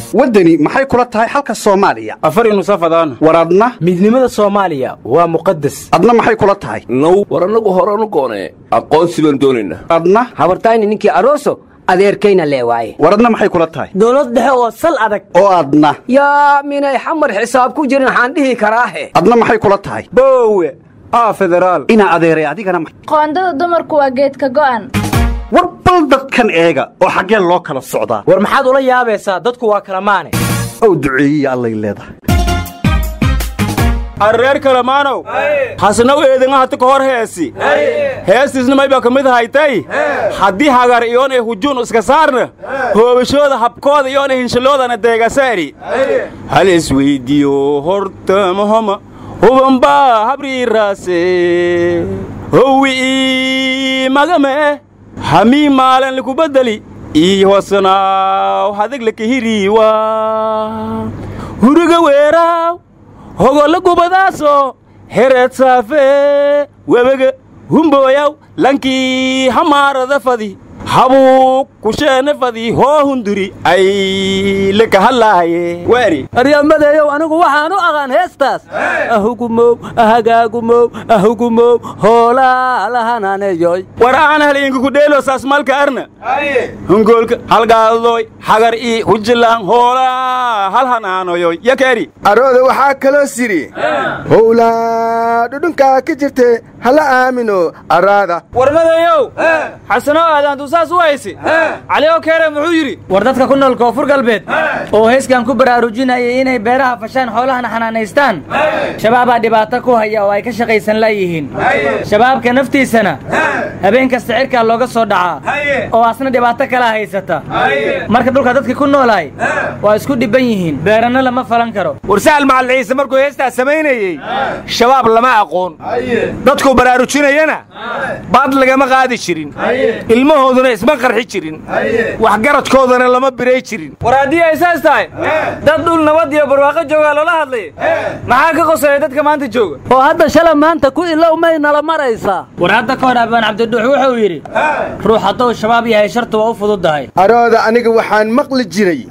waddani maxay kula tahay xalka soomaaliya afari nusafadaan war adna midnimada soomaaliya waa muqadas adna maxay kula tahay now war annagu horanu goonee aqoonsi baan doonaynaa adna habartayni ninkii aroso adeerkayna lee waaye war adna maxay kula tahay dowlad dhexe oo sal adag oo adna yaa minay xamar xisaab ku jirin waxaan dhihi karaahe adna maxay kula tahay boowe aa federaal inaa adeeray adigana ma- qoondada dumarku waa geedka go'an war bal dadkan eega oo xaggeen loo kala socdaa war maxaad ula yaabaysaa dadku waa kala maane ow duceeyiya allay leedahay arreer kalamaanow hasnaw eedingahata ka hor heesi heestiisna maybaa ka mid haytay haddii hagar iyoon ay hujuun iska saarna hoobashooda habkooda iyoon ay hinshalloodana deegasaari hal isweyddiiyo horta mahoma hubanbaa habriiraase howi ii magame hamii maalan liku beddeli ii hosanaaw hadig lakahiriiwa huriga weeraaw hogolla gubadaaso hereed saafe webege humbooyaw lankii hamaarada fadi habuu kusheene fadi hoo hunduri ay lakahallaahaye waari aryamadeeyow anigu waxaan u aqaan heestaas ahugumow ahagaagumow ahugumow hoolaa lahananeyoy war aan halyinka ku dheelo saasmalka arna hungoolka halgaadoy hagar ii hujilaan hoolaa halhanaanoyoy yakeeri arooda waxaa kaloo sidhi howlaa dhudhunkaa ka jirte hala aamino araada warmadeeyow xasano aadaantu saas u haysi cali oo keere muxuu yidhi war dadka ku nool koonfur galbeed oo heeskan ku baraarujinayay inay beeraha fashaan xoolahana xanaanaystaan shabaabaa dhibaato ku haya oo ay ka shaqaysan laayihiin shabaabka naftiisana habeen kasta cirkaa looga soo dhacaa oo asna dhibaato kalaa haysata marka dhulka dadkii ku noolaay waa isku dhibban yihiin beeranna lama falan karo war sahal macalin ciise markuu heestaas samaynayey shabaab lama aqoon dadkuu baraarujinayana baad lagama qaadi jirin ilmahooduna isma qarxi jirin waxgaradkoodana lama biray jirin war haddii ay saas tahay dad dhul nabad iyo barwaaqo joogaa loola hadlay maxaa ka qoseeya dadka maanta jooga oo hadda shala maanta ku ilow may nala maraysaa war hadda ka hor abaan cabdidhuux wuxuu yidhi ruux hadduu shabaab yahay shartu waa u fududdahay arooda aniga waxaan maqli jiray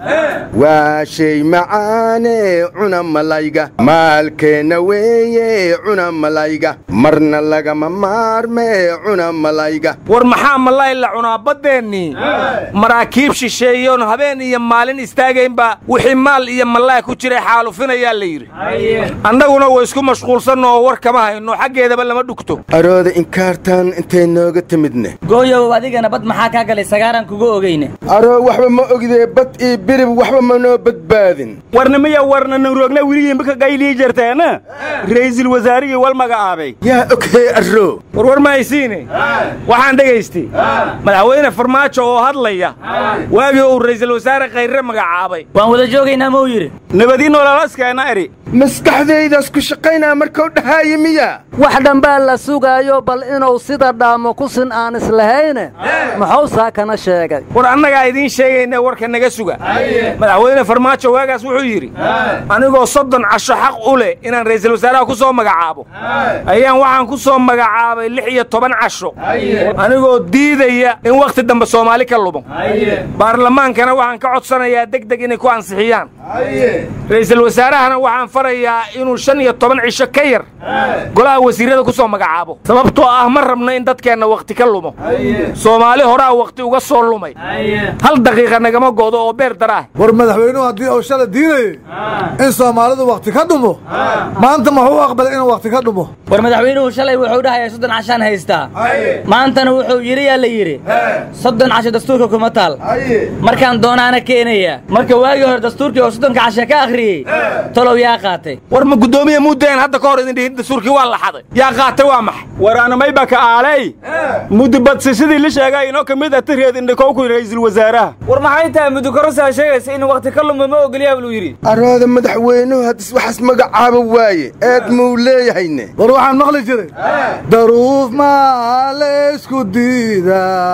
waa shay macaane cuna malayga maalkeenna weeye cuna malayga marna lagama maarmee cuna malayga war maxaa malay la cunaa baddeennii maraakiib shisheeyoon habeen iyo maalin istaagaynbaa wixii maal iyo malay ku jiray xaalufinayaa la yidhi annaguna way isku mashquulsanno oo war kama hayno xaggeedaba lama dhugto arooda inkaartaan intay nooga timidne gooyow adigana bad maxaa kaa galay sagaaraan kuga ogeyne aroo waxba ma ogidee bad iyo birib waxba ma noo badbaadin warnimiya warna nanroogna weligiinba ka qaylii jirteena ra'iisul wasaarigii wal magacaabay yaa oghee aroo war war ma haysiine waxaan dhegaystay madaxweyne farmaajo oo hadlaya waagii uu ra'iisul wasaare khayre magacaabay waan wada joogaynaa ma uu yidhi nabadii nololaskeena eri maskaxdaydaas ku shaqaynaa markuu dhahaayo miya wax dhanbaa la sugaayo bal inuu sida dhaamo ku sin aan islahayne muxuu saakana sheegay war annagaa idiin sheegayna warka naga suga madaxweyne farmaajo waagaas wuxuu yidhi anigoo soddon casho xaq u leh inaan ra'iisul wasaaraha ku soo magacaabo ayaan waxaan ku soo magacaabay lix iyo toban casho anigoo diidaya in wakhti dambe soomaali ka lumo baarlamaankana waxaan ka codsanayaa deg deg inay ku ansixiyaan ra'iisul wasaarahana waxaan farayaa inuu shan iyo toban cisho ka yar golaha wasiirrada ku soo magacaabo sababtoo ah ma rabno in dadkeenna wakhti ka lumo soomaali horaa wakhti uga soo lumay hal daqiiqa nagama go'do oo beer daraah war madaxweynuhu haddii uu shala diidayey in soomaalidu wakhti ka dhumo maanta muxuu u aqbalay inuu wakhti ka dhumo war madaxweynuhu shalay wuxuu dhahayaa soddon cashaan haystaa maantana wuxuu yidhi yaa la yidhi soddon casho dastuurka kuma taal markaan doonaana keenaya marka waagii hore dastuurkii oo soddonka cashe ka akhriyey tolow yaa qaatay war ma guddoomiye muddeen hadda ka hor idin dhihin dastuurkii waa la xaday yaa qaatay waa maxay waraanamayba ka aalay mudibadsashadii la sheegay inoo ka mid ah tireed indhakowku ra'iisul wasaaraha war maxay tahay mudukarosaa sheegaysa in wakhti ka lumo ma ogolyaa buu yidhi arooda madaxweynuhu haddis waxaas magacaaba waaye eed muu leeyahayne war waxaan maqli jiray daruuf maa laysku diidaa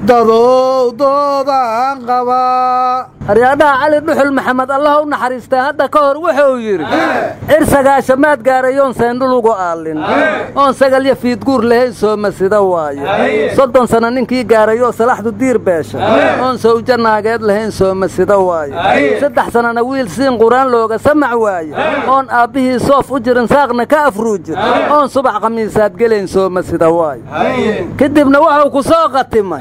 dadow doodaan qabaa aryaadhaha cali dhuxul maxamed allah u naxariistay hadda ka hor wuxuu yidhi cirsagaasha maad gaaray oon seendhulugu aallin oon sagalyo fiidguur lahayn sooma sida waaye soddon sanno ninkii gaaray oo salaxdu diir beesha oon sawjo naageed lahayn sooma sida waaye saddex sannana wiil siin quraan looga samac waaye oon aabbihii soof u jirin saaqna ka afruujin oon subax khamiisaad gelayn sooma sida waaye kadibna wuxuu ku soo qatimay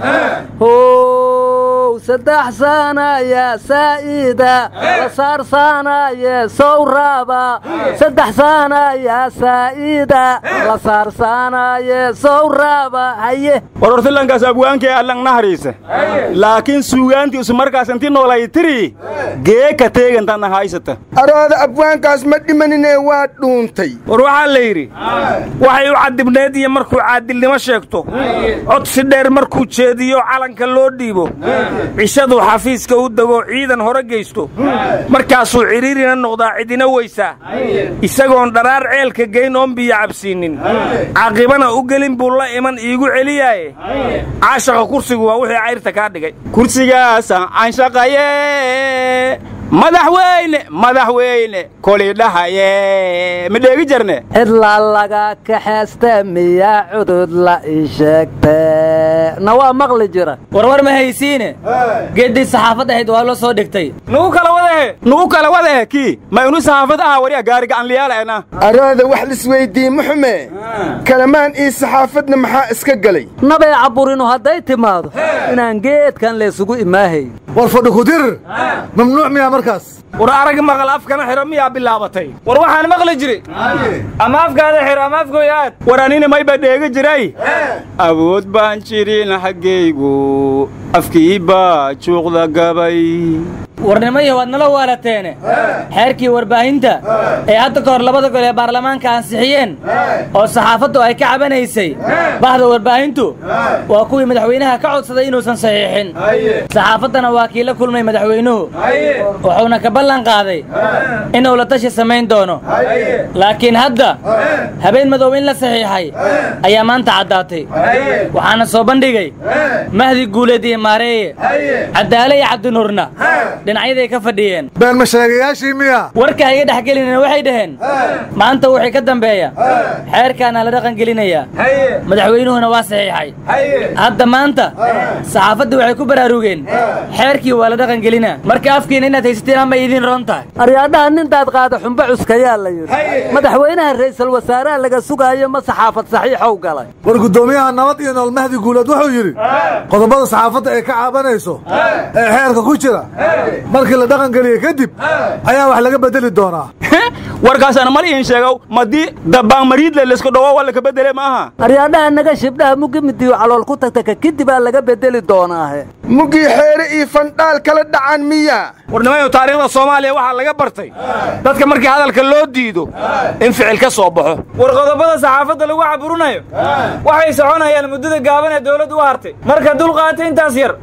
how saddex saanaya saa'ida la saarsaanaye sowraaba saddex saanaya saa'ida la saarsaanaye sowraaba haye warortilankaas abwaankee allang nahariisa laakiin suugaantii isu markaas inti noolay tiri geeka teegantanna haysata arooda abwaankaas ma dhimaninee waa dhuuntay war waxaa la yidhi waxay u cadibneed iyo markuu caadilnimo sheegto cod si dheer markuu jeediyo calanka loo dhiibo cishaduu xafiiska u dego ciidan hore geysto markaasuu cidhiirina noqdaa cidina weysaa isagoon dharaar ceelka geyn oon biyo cabsiinnin caaqibana u gelin buu la iman iigu celiyaaye caashaqa kursigu waa wixii cayrta kaa dhigay kursigaasaan canshaqaye madaxweyne madaxweyne kolidhahaye ma dheegi jarne cidlaa laga kaxaysta miyaa cudud la ii sheegte na waa maqli jira warwar ma haysiine geeddii saxaafad ahayd waa loo soo dhigtay nugu kala wadahe nugu kala wadahe kii ma inu saxaafad aha wariya gaari gacanliyaalaena arooda wax lisweydii muxume kalamaan ii saxaafadna maxaa iska gelay nabay caburinu hadday timaado inaan geedkan laysugu imaahay war fadhi ku dirir mamnuuc miyaa markaas war arag maqal afkana xidho miyaa bilaabatay war waxaan maqli jiri ama afkaada xidho ama afkooya aad war anina mayba dheegi jiray awood baan jirin xaggaygu afkii baa juuqda gabay warnimaya waad nala waalateene xeerkii warbaahinta ee hadda ka hor labada gol ee baarlamaanka ansixiyeen oo saxaafaddu ay ka cabanaysay bahda warbaahintu waa kuwii madaxweynaha ka codsaday inuusan saxiixin saxaafaddana waa kii la kulmay madaxweynuhu wuxuuna ka ballan qaaday inuu la tashi samayn doono laakiin hadda habeen madow in la saxiixay ayaa maanta caddaatay waxaana soo bandhigay mahdi guuleed iyo maareeye caddaale iyo cabdinuurna dhinacyaday ka fadhiyeen been masheegayaashii miya warka iga dhex gelinina waxay dhaheen maanta wixii ka dambeeya xeerkaana la dhaqan gelinayaa madaxweynuhuna waa saxiixay hadda maanta saxaafaddii waxay ku baraarugeen xeerkii waa la dhaqan gelinaa marka afkiina inaad haysateen ama idiin roon tahay aryaadhaha nintaad qaada xumbo cuskayaa la yidhi madaxweynaha ra'iisul wasaaraha laga sugaayo ma saxaafad saxiixow galay war guddoomiyaha nabad iyo nool mahdi guuleed wuxuu yidhi qodobada saxaafadda ay ka caabanayso ee xeerka ku jira markii la dhaqan geliye kadib ayaa wax laga bedeli doonaa warkaasana mal iin sheegow madii dabaanmariidle laysku dhawo waa laka bedele maaha aryaadhaha naga shibdhaha muggi midiyo calool ku tagta ka kadibaa laga bedeli doonaahe muggii xeere iyo fandhaal kala dhacan miya warnimayu taariikhda soomaaliya waxaa laga bartay dadka markii hadalka loo diido in ficil ka soo baxo war qodobada saxaafadda lagu caburinayo waxay soconayaan muddada gaaban ee dawladdu u hartay marka dulqaatay intaas yar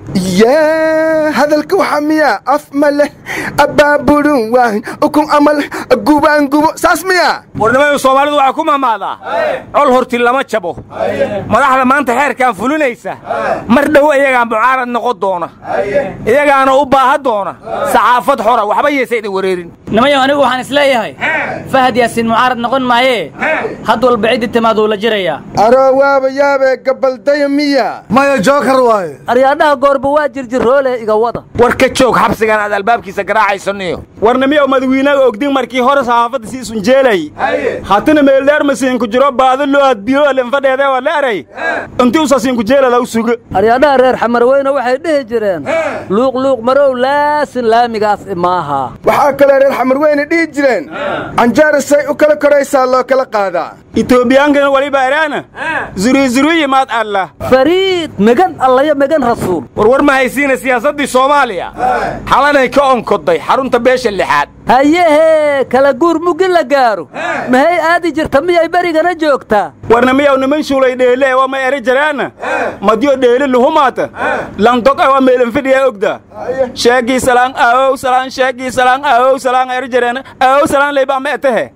yaa hadalka waxaa miya af ma leh abaabulun waahin ukun ama leh gubaan gubo saas miya warnimayu soomaalidu waxaa ku mahmaadaa col horti lama jabo madaxda maanta xeerkan fulinaysa mar dhow iyagaa mucaarad noqon doona iyagaana u baaha doona saxaafad xora waxba yeesa idin wareerin nimayo anigu waxaan isleeyahay fahad yaasiin mucaarad noqon maayee had walba ciddi timaaduu la jirayaa aroo waaba yaabee gabaldaya miya maya jookar waaye aryaadhaha goorba waa jirjiroole iga wada war ka joog xabsigan aad albaabkiisa garaacaysanniyo warnimiyow madawiinaga ogdin markii hore saxaafadda sii sunjeelay hatina meeldheer masiinku jiro baado loo adbiyo linfadheedee waa la eray intii usasiinku jeelada u suga aryaadhaha reer xamarweyne waxay dhihi jireen luuq luuq marow laasin laamigaas imaaha waxaa kaloo reer xamarweyne dhihi jireen canjaara say u kala koraysaa loo kala qaadaa itoobiyaankan waliba eraana zuruyzuriyi maad allah fariid megan allayo megan rasuul warwar ma haysiina siyaasaddii soomaaliya xalanay ka onkoday xarunta beesha lixaad hayehee kala guur muggi la gaaro mahay aadi jirta miyay berigana joogtaa warnimiyow niman shuulay dheele waa ma eri jaraana madiyo dheele luhumaata landog waa meelanfidhiya ogda sheegii salaan aawow salaan sheegii salaan aawow salaan eri jareena aawow salaan leybaa ma etehe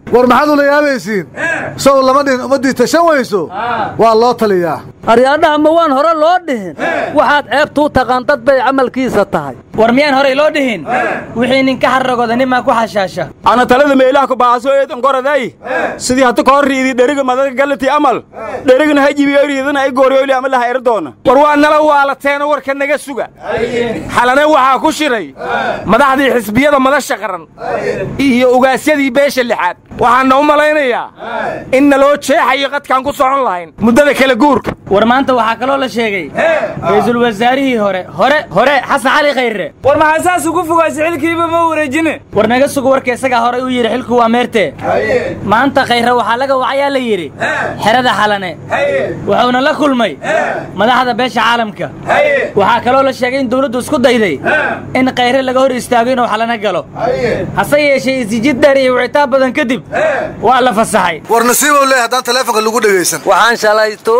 war maxaad ula yaabaysiin sow lama dhihin ummaddii tashan weyso waa loo taliyaa aryaadhaha ma waan hore loo dhihin waxaad ceebtuu taqaan dad bay camalkiisa tahay war miyaan horey loo dhihin wixii ninka xarragooda nimaa ku xashaasha ana talada meelaha ku baaso eedan goraday sidii hata kahor riidi dheriga madaga galati amal dherigana hajibiyo riidana ay gooryoyli ama laha erdoona war waa nala waalateeno warka naga suga xalane waxaa ku shiray madaxdii xisbiyada madasha qaran iyo ugaasyadii beesha lixaad waxaana u malaynayaa in naloo jeexayo qadkaan ku socon lahayn muddada kala guurka war maanta waxaa kaloo la sheegay ra'iisul wasaarihii hore hore hore xasan cali khayre war maxaa saas ugu fogaasi xilkiiba ma wareejine war naga sugo warka isagaa horay u yidhi xilku waa meerte maanta khayre waxaa laga wacayaa la yidhi xerada xalane wuxuuna la kulmay madaxda beesha caalamka waxaa kaloo la sheegay in dawladdu isku dayday in khayre laga hor istaago inuu xalane galo hase yeeshee isijid dheer iyo wicitaan badan kadib waa la fasaxay war nasiibow leey haddaan taleefonka lagu dhegaysan waxaan shalayto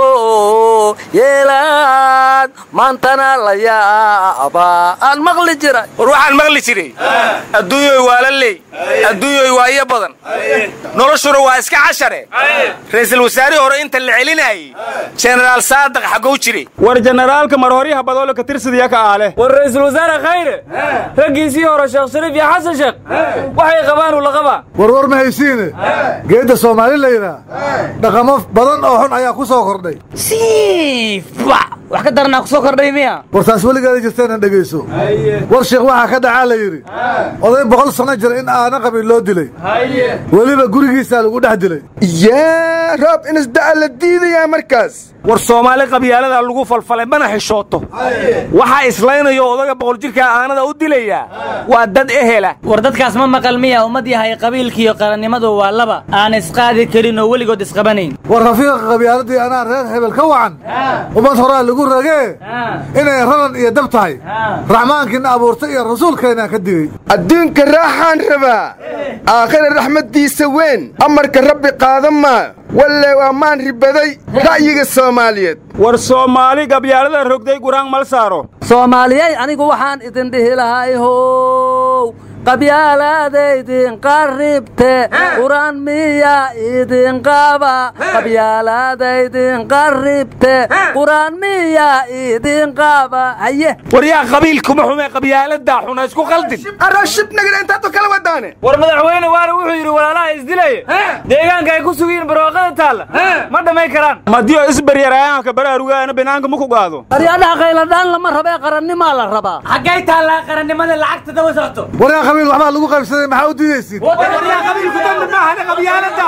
yeelaad maantana la yaabaa aan maqli jira war waxaan maqli jiray adduunyoy waa la leey adduunyoy waa iyo badan noloshuna waa iska cashare ra'iisul wasaarihii hore inta la celinayey jenaraal saadaq xagow jire war jenaraalka marhoryaha badoole ka tirsadiya ka aale war ra'iisul wasaare khayre raggiisii hore sheekh shariif iyo xasan sheekh waxay qabaan uu la qabaa war war ma haysiine geedda soomaali la yidhaah dhaqamo badan oo xun ayaa ku soo kordhay siifba wax ka daranaa ku soo kordhay miya war taas weligaada jirteenan dhegayso war sheekh waxaa ka dhacaa la yidhi oday boqol sanno jira in aana qabin loo dilay weliba gurigiisaa lagu dhex dilay yaa roob inisda'a la diidayaa markaas war soomaali qabyaaladaa lagu falfalay mana xishooto waxaa islaynayo odaga boqol jirkaa aanada u dilayaa waa dad ehela war dadkaas ma maqal miya ummad yahay qabiilkiiyo qarannimadu waa laba aan isqaadi karin oo weligood isqabanayn war rafiiqa qabyaaladii anaa reer hebel ka wacan ummad horaa lagu ragee inay raran iyo dab tahay raxmaankiina abuurtay iyo rasuulkeennaa ka digey adduunka raaxaan rabaa aakhira raxmaddiisa weyn amarka rabbi qaadan maa walle waa maan ribaday ra'yiga soomaaliyeed war soomaali gabyaalada rogday guraan mal saaro soomaaliyey anigu waxaan idin dhihi lahay how qabyaalaadaydin qarribte quraan miya idin qaba qabyaalaadaydin qarribte quraan miya idin qaba haye waryaa qabiilkuma xume qabyaaladaa xuna isku qaldin arashibnagana intaadoo kala wadaane war madaxweyne waana wuxuu yidhi walaalaha isdilaya deegaanka ay ku sugiyiin barwaaqada taalla ma dhammayn karaan madiyo isbaryarayaanka baraarugaana banaanka ma ku qaado aryaadhaha qayladhaan lama rabee qarannimaa la rabaa xaggay taallaa qarannimada lacagta daba socto waryaa qabiil waxbaa lagu qaybsaday maxaa u diidaysiin waryaa qabiilku dambi maahane qabyaaladaa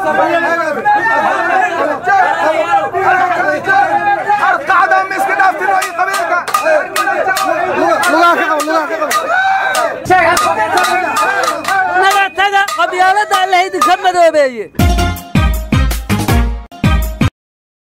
arqacdaa ma iska dhaaftin oo qabiilka lugaha ka qabo lugaha ka qabo naga taga qabyaalada alla idinka madoobeeye